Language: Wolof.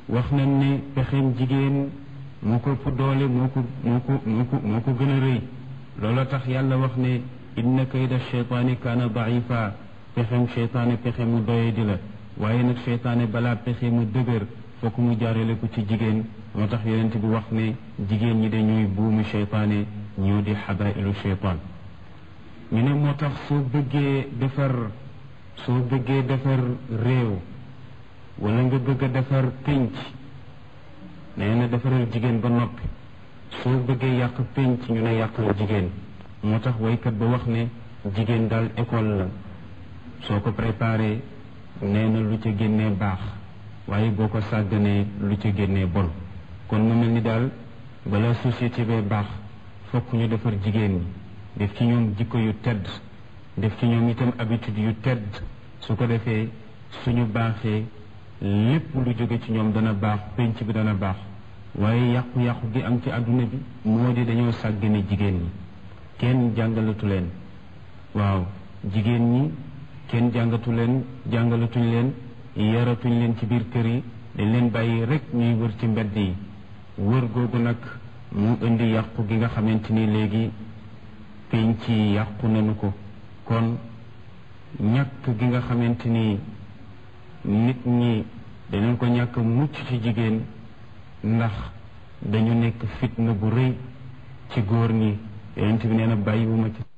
wax nañ ne pexeem jigéen moo ko ëpp doole moo ko moo ko moo ko moo ko gën a rëy loola tax yàlla wax ne inna kayda cheytaani kaana daifa pexeem cheytaane pexe mu doye di la waaye nag cheytaane balaa pexe mu dëgër fokk mu jaarale ko ci jigéen moo tax yonent bi wax ne jigéen ñi dañuy buumu cheytaane ñoo di xabailu cheytaan ñu ne moo tax soo bëggee defar soo bëggee defar réew wala nga bëgg a defar pénc nee na defaral jigéen ba noppi soo bëggee yàq pénc ñu ne yàqal jigéen moo tax waykat ba wax ne jigéen daal école la soo ko préparé nee na lu ca génnee baax waaye boo ko sàgganee lu ca génnee bon kon mu mel ni daal bala société bee baax fokk ñu defar jigéen ñi def ci ñoom jikko yu tedd def ci ñoom itam habitude yu tedd su ko defee suñu baaxee lépp lu jóge ci ñoom dana baax penc bi dana baax waaye yàqu-yàqu gi am ci àdduna bi moo di dañoo sàggane jigéen ñi kenn jàngalatu leen waaw jigéen ñi kenn jàngatu leen jàngalatuñ leen yaratuñ leen ci biir kër yi dañ leen bàyyi rek ñuy wër ci mbedd yi wër googu nag mu indi yàqu gi nga xamante ni léegi penc yi yàqu nañu ko kon ñàkk gi nga xamante ni nit ñi dañu ko ñàkk mucc ci jigéen ndax dañu nekk fitna bu rëy ci góor ñi yonent bi nee na bàyyiwuma ci